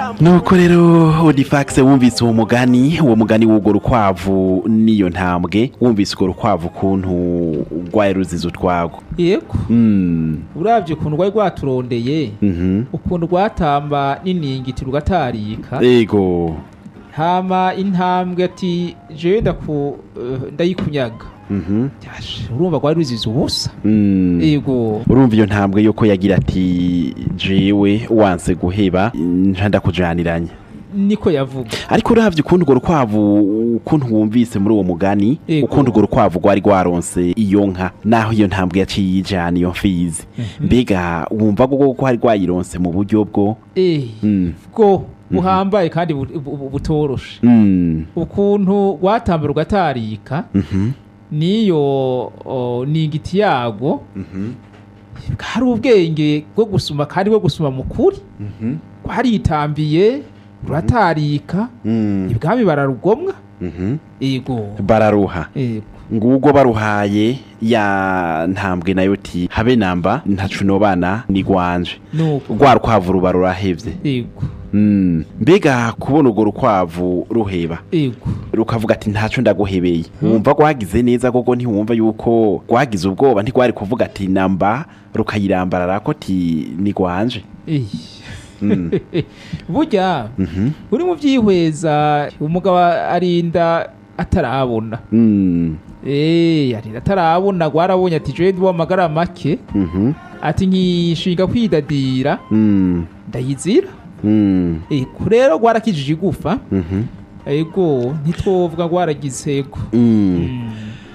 nuko rero odifax wumvise uwo mugani uwo mugani w'urwo rukwavu n'iyo ntambwe wumvise urwo rukwavu ukuntu rwari ruzize utwago yego Mm, urabye ukuntu rwari rwaturondeye mhm. ukuntu rwatamba n'iningiti rugatarika ego hama intambwe ati jewe ndaku eh, ndayikunyaga Mhm. Yashe, urumva rwari ruzize ubusa Mm. yego urumva iyo ntambwe yuko yagira ati jewe wanse guheba nca ndakujaniranya niko yavuga ariko uravye ukuntu urwo rukwavu ukuntu wumvise muri uwo mugani Ego. ukuntu urwo rukwavu rwari rwaronse iyo nka naho iyo ntambwe yaciye yijana iyo mfizi mbega wumva ko ko hari rwayironse mu buryo bwo eh Mm. bwo buhambaye kandi bu- bu- bu- butoroshe Mm. ukuntu rwatamba rugatarika Mhm. niyo o, ningiti yago Mhm. hari ubwenge bwo gusuma kandi bwo gusuma mu kuri Mhm. rwaritambiye ruratarika Mm. ibwami bararugomwa Mhm. ego bararuha ego ngubwo baruhaye ya ntambwe nayo ti habe namba ntacu nobana ni gwanje nuko rwa rukwavu ruba rurahevye ego Mm. mbega kubona urwo rukwavu ruheba ego rukavuga ati ntaco ndaguhebeye wumva rwagize neza koko ntiwumva yuko rwagize ubwoba ntigwari kuvuga ati namba rukayirambarara ko ti ni gwanje Eh. Mm. burya Mhm. uri mu byihweza umugabo arinda atarabona Mm. Eh, arinda atarabona rwarabonye ati jewe ndi w'amagara make Mhm. ati nkishinga kwidadira Mm. ndayizira Mm. ego rero rwarakijije igufa Mhm. ego ntitwovuga rwaragize ego Mm.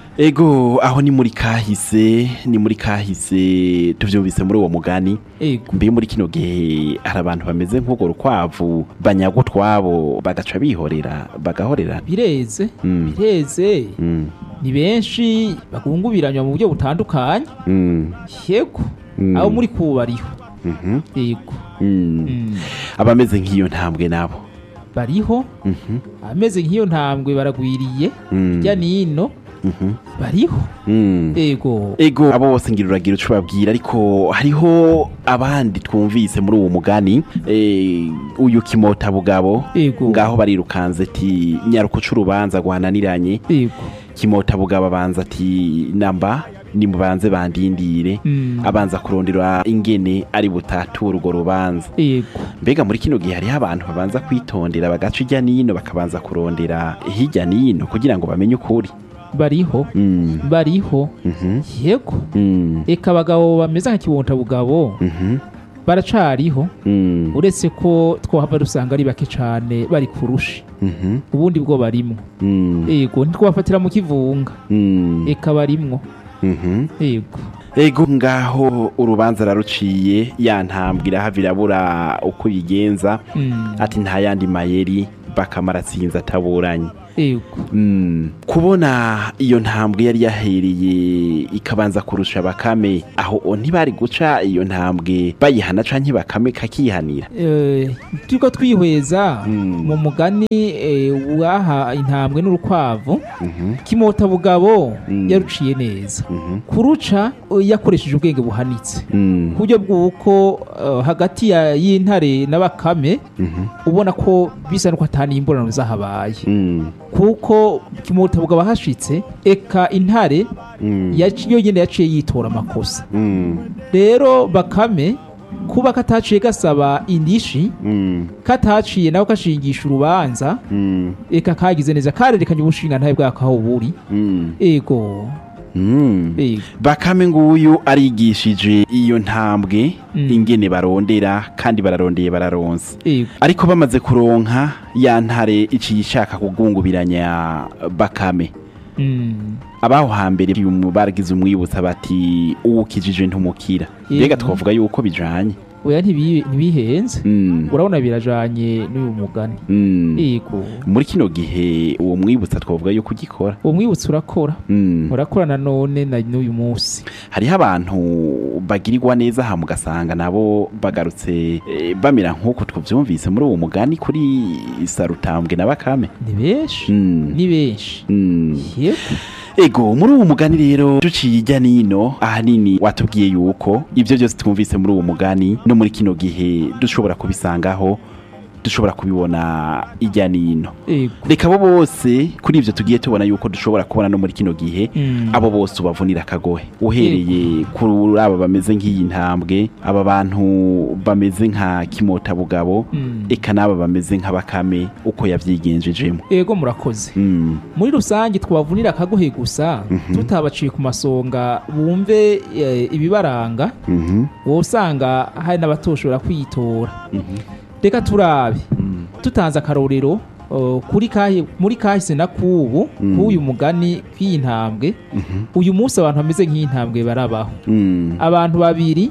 ego aho ni muri kahise ni muri kahise tuvyumvise muri uwo mugani ego mbe muri kino gihe hari abantu bameze nk'urwo rukwavu banyaga utwabo bagaca bihorera bagahorera bireze Mm. bireze Mm. ni benshi bagungubiranywa mu buryo butandukanye Mm. yego Mm. abo muri kubariho Mhm. yego Mm. Mm. abameze nk'iyo ntambwe nabo bariho Mhm. ameze nk'iyo ntambwe baragwiriye Mm. hirya n'ino Mhm. bariho Mm. ego ego abo bose ngira uragira uco babwira ariko hariho abandi twumvise muri uwo mugani eh, uyu kimota bugabo ego ngaho barirukanze ati nyaruko c'urubanza rwananiranye ego kimota bugabo abanza ati namba nimubanze bandindire Mm. abanza kurondera ingene ari butatura urwo rubanza ego mbega muri kino gihe hariho abantu babanza kwitondera bagaca ijya n'ino bakabanza kurondera hirya n'ino kugira ngo bamenye ukuri bariho Mm. bariho Mhm. yego Mm. eka abagabo bameze nka kibonta bugabo Mhm. baracariho Mm. uretse ko twahava dusanga ari bake cane bari kurushi Mhm. ubundi bwo barimwo Mm. ego ntitwabafatira mu kivunga Mm. eka barimwo Mhm. ego ego ngaho urubanza raruciye ya ntambwe irahava irabura uko yigenza Mm. ati nta yandi mayeri bakamara atsinze ataburanye ego Mm. kubona iyo ntambwe yari yahereye ikabanza kurusha bakame aho o ntibari guca iyo ntambwe bayihana canke bakame kakihanira Eh, turiko twihweza Mm. mu mugani eh, waha intambwe n'urukwavu Mhm. kimota bugabo Mm. yaruciye neza Mhm. kuruca eh, yakoresheje ubwenge buhanitse Mm. ku buryo bw'uko eh, hagati ya- y'intare na bakame Mhm. ubona ko bisa n'uko atani imburano zahabaye Mm. kuko kimota bugabo hashitse eka intare Mm. yaci- yo nyene yaciye yitora amakosa Mm. rero bakame kuba kataciye gasaba indishi Mm. kataciye nawe kashingisha urubanza Mm. eka kagize neza karerekanye ubushinga ntawe bwako aho buri Mm. ego Mm. ego bakame nguyu arigishije iyo ntambwe Mm. ingene barondera kandi bararondeye bararonse ego ariko bamaze kuronka ya ntare iciye ishaka kugungubiranya bakame Mm. abaho hambere uyu baragize umwibutsa bati uwukijije ntumukira mbega Yego. twavuga yuko bijanye oya ntibi- ntibihenze Mm. urabona birajanye n'uyu mugani Mm. ego muri kino gihe uwo mwibutsa twavuga yuko ugikora uwo mwibutsi urakora Mm. urakora nanone na n'uyu munsi hariho abantu bagirirwa neza aha mugasanga nabo bagarutse eh, bamera nk'uko tuvyumvise muri uwo mugani kuri sarutambwe na bakame ni benshi Mm. ni benshi Mm. yego ego muri uwo mugani rero duciye ijya nino ahanini watubwiye yuko ibyo byose twumvise muri uwo mugani no muri kino gihe dushobora kubisangaho dushobora kubibona ijya nino ego reka abo bose kuri ivyo tugiye tubona yuko dushobora kubona no muri kino gihe Mm. abo bose ubavunira akagohe uhereye kuri aba bameze nk'iyi ntambwe aba bantu bameze nka kimotabugabo Mm. eka n'aba bameze nk'abakame uko yavyigenjejemo ego murakoze Mm, muri rusange twabavunira akagohe gusa tutabaciye ku masonga bumve eh, ibibaranga mhm, wowe usanga hari n'abatoshobora kwitora mhm, reka turabe mm, tutanze akarorero uh, kuri kahi, muri kahise na kubu Mm. k'uyu mugani kw'iyi ntambwe mhm, uyu munsi abantu bameze nk'iyi ntambwe barabaho mm, abantu babiri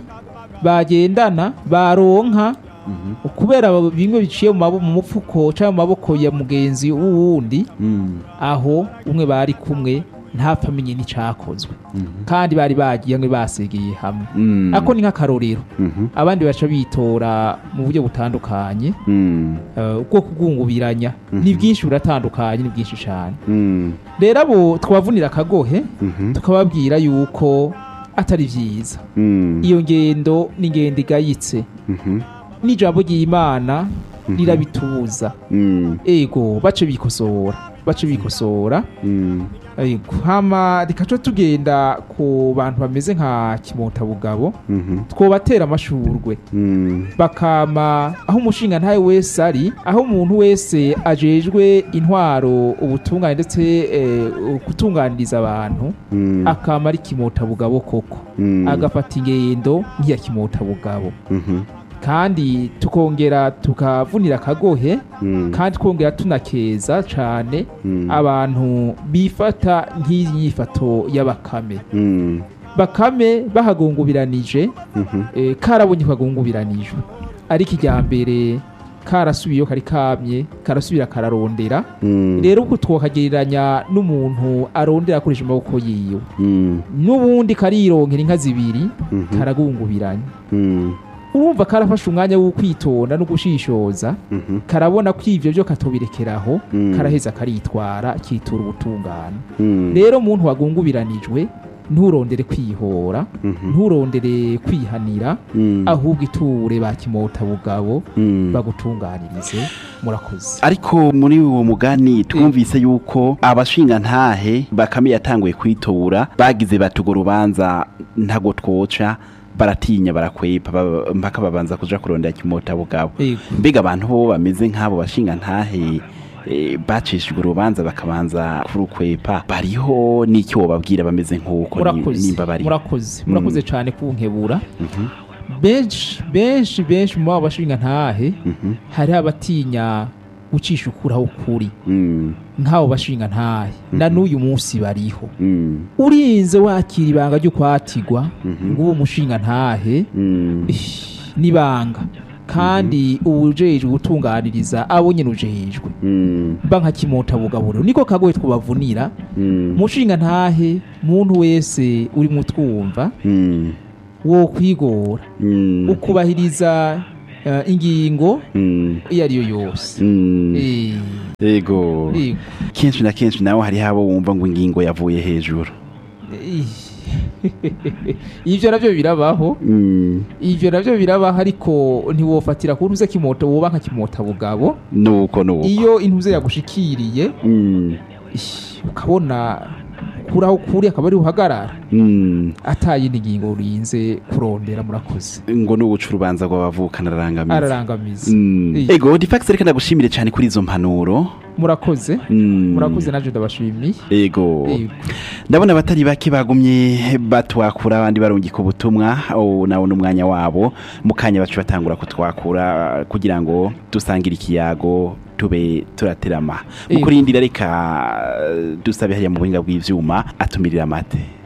bagendana baronka mhm, kubera bimwe biciye mu mabo- mu mupfuko cyangwa mu maboko ya mugenzi w'uwundi mm, aho umwe bari kumwe ntapfa amenye n'icyakozwe mhm, kandi bari bagiye hamwe basegeye hamwe mm, ako ni nk'akarorero mhm, abandi baca bitora mu buryo butandukanye mm, eh, ubwo kubwungubiranya ni bwinshi buratandukanye ni bwinshi cyane mm, rero abo twabavunira akagohe mhm, tukababwira yuko atari byiza mm, iyo ngendo ni ingendo igayitse mhm, n'ijambo ry'imana rirabitubuza mm, ego bace bikosora bace bikosora mm, ego hama rikaca tugenda ku bantu bameze nka kimotabugabo mhm, twobatera amashurwe mm, bakama aho umushinga ntawe wese ari aho umuntu wese ajejwe intwaro ubutungane ndetse eh, gutunganiriza abantu mm, akama ari kimotabugabo koko mm, agafata ingendo nk'iya kimotabugabo mhm, kandi tukongera tukavunira akagohe mm, kandi twongera tunakeza cyane mm, abantu bifata nk'iyi nyifato y'abakame mm, bakame bahagungubiranije mhm, eh, karabonye kagungubiranijwe ariko ijya mbere karasubiyeyo kari kamye karasubira kararondera mm, rero uko twokagereranya n'umuntu arondera akoresha amaboko yiwe mm, n'ubundi karironkera inka zibiri mhm, karagungubiranya mm, urumva karafashe umwanya wo kwitonda no gushishoza mhm, karabona ko ivyo vyo katobirekeraho Mm. karaheza karitwara kitura ubutungane mm, rero umuntu wagungubiranijwe nturondere kwihora mhm, nturondere kwihanira mm, ahubwo iture ba kimotabugabo mm. bagutunganirize murakoze ariko muri uwo mugani twumvise yuko abashinga ntahe bakame yatanguye kwitora bagize bati urwo rubanza ntago twoca baratinya barakwepa baba- mpaka babanza kuja kurondera kimotabugabo Yego. mbega abantu bo bameze nk'abo bashinga ntahe eh, bacishijwe urubanza bakabanza kurukwepa bariho n'icyo wobabwira bameze nk'uko ni- murakoze nimba bariho murakoze Mm. murakoze cyane kunkebura Mhm, benshi benshi benshi mu babo bashinga ntahe mhm, hariho abatinya gucisha ukuraho ukuri mm, nk'abo bashinga ntahe na n'uyu munsi bariho mm, urinze wakira ibanga ryo kwatigwa Mhm. ngo uwo mushinga ntahe mm, ish, n'ibanga kandi uwujejwe gutunganiriza abo nyine ujejwe mm, ba nka kimotabugaburo niko kagoye twubavunira mm, mushinga ntahe muntu wese uri mutwumva mm, wo kwigora mm, ukubahiriza eh, ingingo mm, iyo ari yo yose mm. Eh, Ego. yego. Kenshi na kenshi nawe hariho abo wumva ngo ingingo yavuye hejuru. ivyo navyo birabaho Mm. ivyo navyo birabaho ariko ntiwofatira ku ntuze kimota woba nka kimota bugabo Nuko nuko. iyo intuze yagushikiriye Mm. ish, ukabona kuraho kuri akaba ari uhagarara Mm. atayindi ngingo urinze kurondera murakoze Ngo nubuca urubanza rw'abavukana ararangamiza. ararangamiza Mm. Iya. Ego, Difax reka ndagushimire cyane kuri izo mpanuro. murakoze Mm. murakoze naje ndabashimiye Ego. Yego. ndabona abatari bake bagumye batwakura abandi barungika ubutumwa ubu nawo n'umwanya wabo mu kanya bacu batangura kutwakura kugira ngo dusangire ikiyago tube turaterama mu Yego. kurindira reka dusabe hariya mu buhinga bw'ivyuma atumirira amate